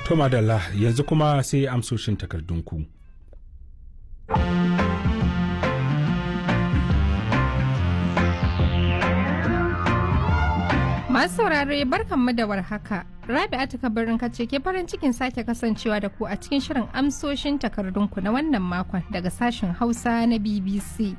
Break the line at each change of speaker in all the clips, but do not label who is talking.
To madalla yanzu kuma sai amsoshin takardunku.
Masu saurare barkanmu da warhaka. Rabi'atu kabarin kace ke farin cikin sake kasancewa da ku a cikin shirin amsoshin takardunku na wannan makon daga sashen Hausa na BBC.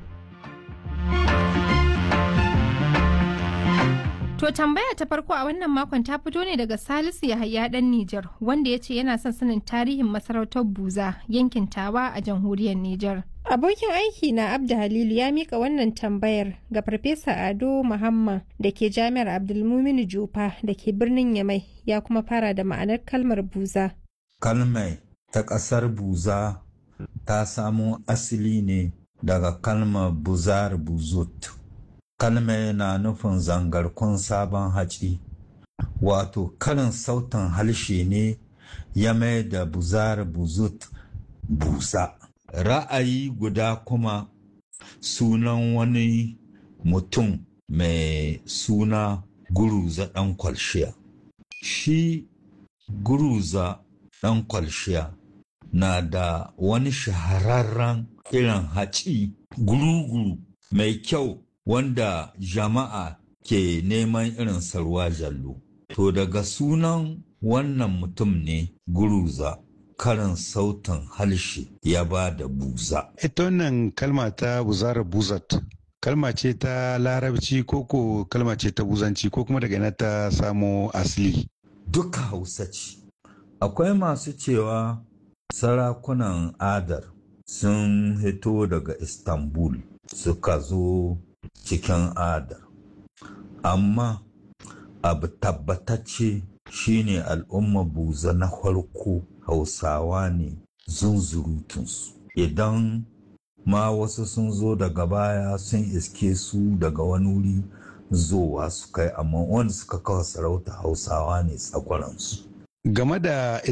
To tambaya ta farko a wannan makon ta fito ne daga Salisu Yahaya dan Nijar wanda ya ce yana son sanin tarihin masarautar Buza yankin Tawa a jamhuriyar Nijar. Abokin aiki na Abda Halilu ya mika wannan tambayar ga Farfesa Ado Muhammad da ke Jami'ar Abdulmuminu Jufa da ke birnin Yamai ya kuma fara da ma'anar kalmar Buza.
Kalmai ta ƙasar Buza ta samo asali ne daga kalmar Buzar Buzut. Kalmai na nufin zangarkun sabon haci, wato karin sautin harshe ne ya mai da Buzar Buzut busa. ra'ayi guda kuma sunan wani mutum mai suna guruza ɗan kwalshiya shi guruza ɗan kwalshiya na da wani shahararren irin haci guruguru mai kyau wanda jama'a ke neman irin sarwa jallo to daga sunan wannan mutum ne guruza karin sautin harshe ya ba da buza.
Ita wannan kalma ta buzara buzat, kalma ce ta larabci koko kalma ce ta buzanci ko kuma daga ina ta samo asali.
Duka hausa ce. Akwai masu cewa sarakunan adar sun hito daga Istanbul suka zo cikin adar. Amma abu tabbatacce shine al'umma buza na farko hausawa ne zunzurutunsu idan ma wasu sun zo daga baya sun iske su daga wani wuri zowa su kai amma wanda suka kawo sarauta hausawa ne tsakwaransu
game da